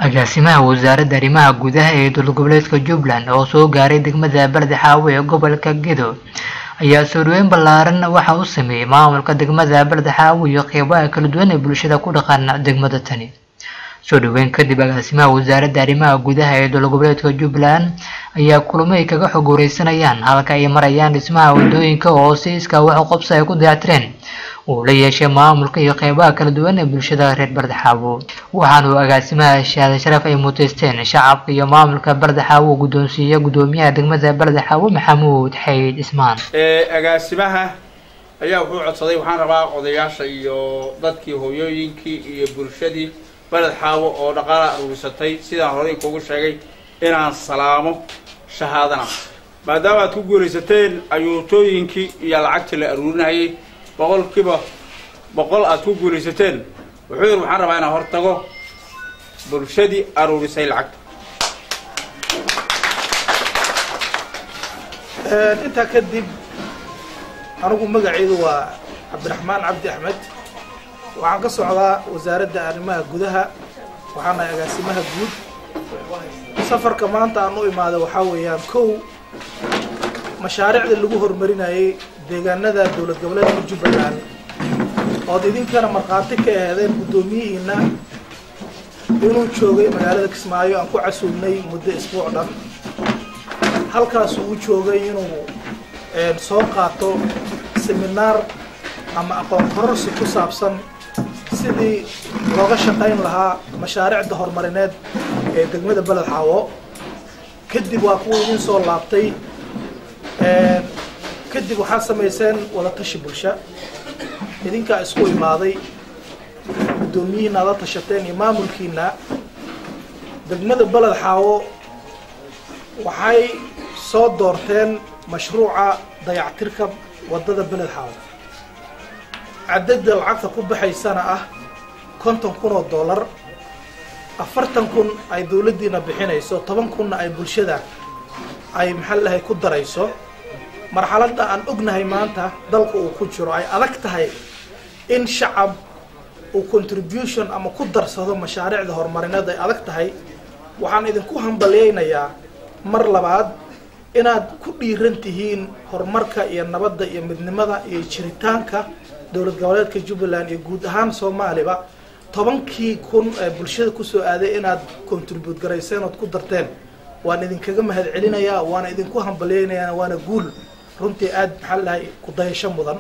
agaasimaha wasaaradda arrimaha gudaha ee dowlad goboleedka jubbaland oo soo gaaray degmada baldi xaawo ee gobolka gedo ayaa soo dhaweyn ballaaran waxa uu sameeyey maamulka degmada baldi xaawo iyo qeybaha kala duwan ee bulshada ku dhaqan degmada tani soo dhaweyn kadib agaasimaha wasaaradda arrimaha gudaha ee dowlad goboleedka jubbaland ayaa kulamo ay kaga xog wareysanayaan halka ay marayaan dhismaha wadooyinka oo si iskaa wax u qabso ay ku dayactireen uu la yeeshay maamulka iyo qeybaha kala duwan ee bulshada reer bardaxaawo waxaanu agaasimaha shahaada sharaf ay muteysteen shacabka iyo maamulka bardaxaawo uu guddoonsiiya guddoomiyaha degmada bardaxaawo maxamuud xayd ismaan agaasimaha ayaa wuxuu codsaday waxaan rabaa odayaasha iyo dadkii hooyooyinkii iyo bulshadii baled xaawo oo dhaqaala aruurisatay sidaan horey kugu sheegay inaan salaamo shahaadana maadaama aad ku guulaysateen ayuutooyinkii iyo lacagtii la aruurinayay boqolkiiba boqol aad ku guulaysateen wuxuu yidhi waxaan rabaa inaan hor tago bulshadii aruurisay lacagta intaa kadib anigu magacaydu waa cabdiraxmaan cabdi axmed waxaan ka socdaa wasaaradda arrimaha gudaha waxaana agaasimaha guud safarka maanta aan u imaaday waxaa weeyaan kow mashaariicda lagu horumarinayay deegaanada dowlad goboleedka jubbaland ood idinkana markhaati ka aheedeen guddoomiyihiina inuu joogay magaalada kismaayo aan ku casuulnay muddo isbuuc dhan halkaas uu joogay inuu soo qaato seminaar ama aqoon kororsi ku saabsan sidii looga shaqayn lahaa mashaariicda horumarineed ee degmada beled xaawo kadib waa kuwa idin soo laabtay kadib waxaad samayseen wada tashi bulsha idinkaa isku imaaday guddoomiyihiina aad la tashateen iyo maamulkiina degmada beled xaawo waxay soo doorteen mashruuca dayactirka waddada beled xaawo cadada lacagta ku baxaysana ah konton kun oo dollar afartan kun ay dawladdiina bixinayso toban kunna ay bulshada ay maxaa lahay ku darayso marxaladda aan ognahay maanta dalka uu ku jiro ay adag tahay in shacab uu contribution ama ku darsado mashaariicda horumarineed ay adag tahay waxaan idinku hambalyaynayaa mar labaad inaad ku dhiiran tihiin horumarka iyo nabadda iyo midnimada iyo jiritaanka dowlad goboleedka jubbaland iyo guud ahaan soomaaliba tobankii kun ee bulshada kusoo aaday inaad contribute garayseen ood ku darteen waan idinkaga mahad celinayaa waana idinku hambalyaynayaa waana guul runtii aada maxaa lahay ku dayasho mudan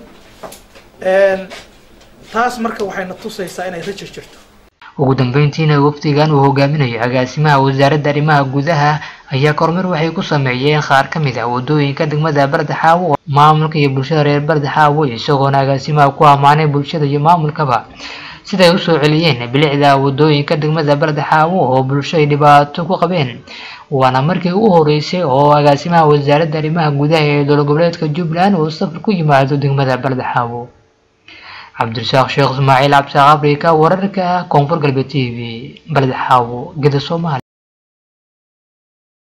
taas marka waxayna tusaysaa inay rajo jirto ugu dambeyntiina wafdigan uu hogaaminayo agaasimaha wasaaradda arrimaha gudaha ayaa kormeer waxay ku sameeyeen qaar ka mid ah wadooyinka degmada bardaxaawo maamulka iyo bulshada reer bardaxaawo isagoona agaasimaha ku ammaanay bulshada iyo maamulkaba siday usoo celiyeen bilicda wadooyinka degmada bardaxaawo oo bulsho ay dhibaato ku qabeen waana markii u horeysay oo agaasimaha wasaaradda arrimaha gudaha ee dowlad goboleedka jubbaland uu safar ku yimaado degmada bardaxaawo cabdirasaaq sheekh ismaaciil cabdisaaq afrika wararka koonfur galbeed t v bardaxaawo geda soomaaliya